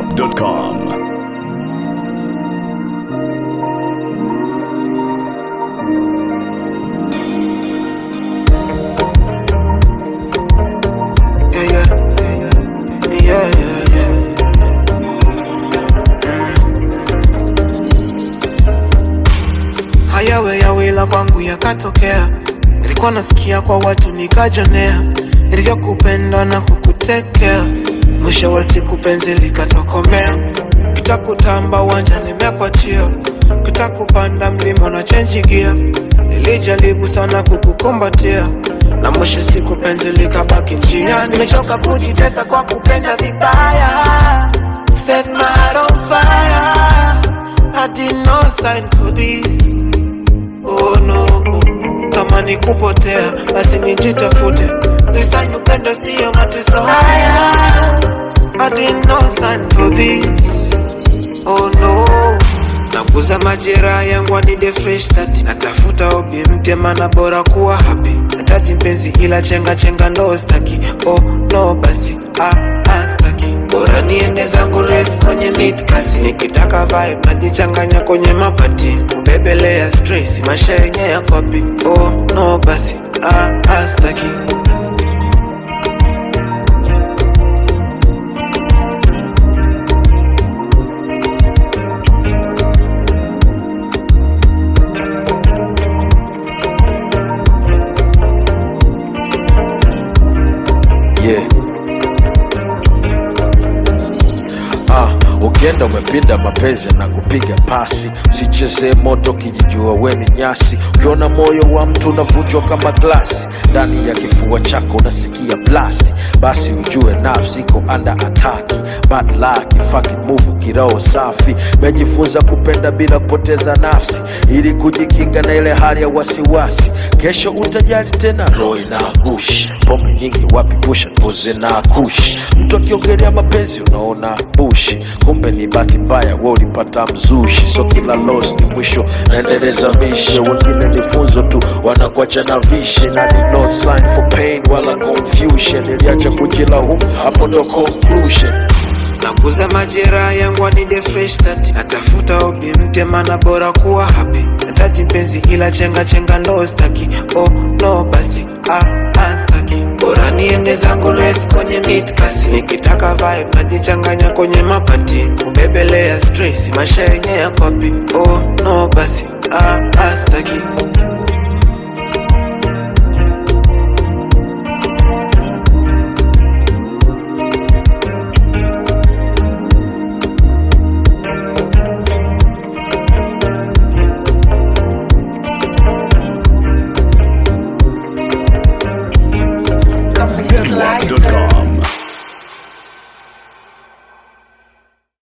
ZWAP.com. Yeah, yeah, yeah, yeah, yeah, yeah. Mm. Hayawe yawila kwangu yakatokea, nilikuwa nasikia kwa watu nikajonea, nilivyokupenda na kukutekea, mwisho wa siku penzi likatokomea, kitakutamba uwanja nimekwachia, kitakupanda mlima na chenji gia, nilijaribu sana kukukumbatia na mwisho siku penzi likabaki njia. Nimechoka kujitesa kwa kupenda vibaya, set my heart on fire. I did no sign for this. Oh no, kama ni kupotea basi nijitafute, nisanyi upendo sio mateso haya. I did no sign for this. Oh no naguza majeraha yangu anide fresh start natafuta obi mpya mana bora kuwa happy nataji mpenzi ila chenga chenga ndo staki oh no basi ah, ah, staki bora niende zangu res kwenye mid kasi nikitaka vibe najichanganya kwenye mapati kubebelea stress maisha yenye ya kopi oh no basi ah, ah, staki yeah. Ah, ukienda umepinda mapenzi na kupiga pasi, usichezee moto kijijua we ni nyasi. Ukiona moyo wa mtu unavunjwa kama glasi, ndani ya kifua chako unasikia blast, basi ujue nafsi iko under attack. Bad luck, fucking move, kiroho safi. Mejifunza kupenda bila kupoteza nafsi, ili kujikinga na ile hali ya wasiwasi. Kesho utajali tena, roho inagushi. Pombe nyingi wapi, pusha puzi na kushi. Mtu akiongelea mapenzi unaona bushi, kumbe ni bahati mbaya, we ulipata mzushi. So kila loss ni mwisho, naendeleza mishe. Wengine ni funzo tu, wanakuacha na vishe, na did not sign for pain wala confusion. Iliacha kujilaumu, hapo ndo conclusion. naguza majeraha yangu anide fresh start natafuta obi mpya mana bora kuwa happy nataji mpenzi ila chenga chenga ndo staki oh no basi ah, ah, staki bora niende zangu res kwenye mid kasi nikitaka vibe najichanganya kwenye mapati kubebelea stress maisha yenye ya kopi oh no basi ah, ah, staki